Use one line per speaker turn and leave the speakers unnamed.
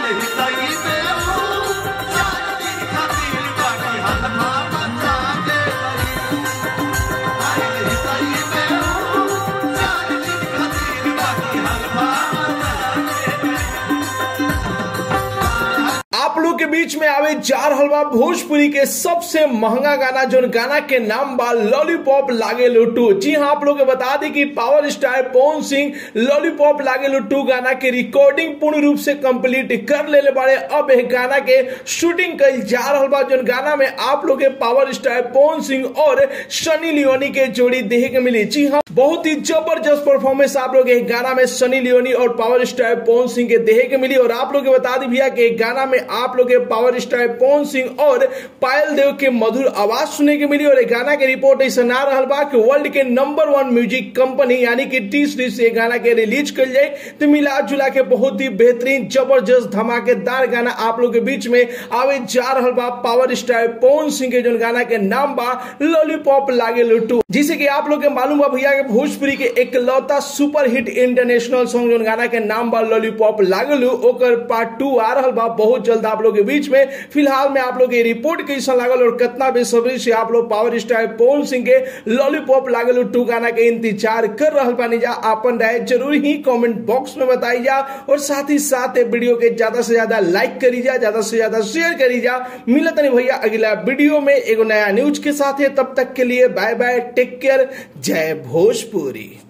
आप लोग के बीच में आवे जा रहल बा भोजपुरी के सबसे महंगा गाना जो गाना के नाम बा लॉलीपॉप लागे लुट्टू जी हाँ आप लोग के बता दी कि power star Pawan Singh lollipop लागे लुट्टू गाना के रिकॉर्डिंग पूर्ण रूप से कंप्लीट कर लेले बारे अब एक गाना के शूटिंग कल जा रहल बा जो गाना में आप लोग के पावर स्टार पवन सिंह और सनी लियोनी के जोड़ी देखे के मिली जी हाँ बहुत ही जबरदस्त परफॉर्मेंस आप लोग एक गाना में सनी लियोनी और पावर स्टार पवन सिंह के देखे के मिली और आप लोग के बता दी भैया कि एक गाना में आप लोग के पावर स्टार पवन सिंह और पायल देव के मधुर आवाज सुने के मिली और एक गाना के रिपोर्ट ऐसा ना रहल बा कि वर्ल्ड के नंबर वन म्यूजिक कंपनी यानी कि टी सीरीज से गाना के रिलीज कर जाए तो मिला जुला के बहुत ही बेहतरीन जबरदस्त धमाकेदार गाना आप लोग के बीच में आवे जा रहल बा पावर स्टार पवन सिंह के जो गाना के नाम बा लॉलीपॉप लागे लुट्टू जिसे कि आप लोग के मालूम बा भैया के भोजपुरी के एकलौता सुपर हिट इंटरनेशनल सॉन्ग जो गाना के नाम बा लॉलीपॉप लागलू ओकर पार्ट टू आ रहल बा बहुत जल्द आप लोग के बीच में फिलहाल में आप लोग ये रिपोर्ट कैसा लागल और कितना बेसब्री से आप लोग पावर स्टार पवन सिंह के लॉलीपॉप लागलू टू गाना के इंतजार कर रहल बानी जा अपन राय जरूर ही कमेंट बॉक्स में बताई जा और साथ ही साथ ये वीडियो के ज्यादा से ज्यादा लाइक करी जा ज्यादा से ज्यादा शेयर करी जा मिलत नहीं भैया अगला वीडियो में एगो नया न्यूज के साथ है तब तक के लिए बाय बाय टेक केयर जय भोजपुरी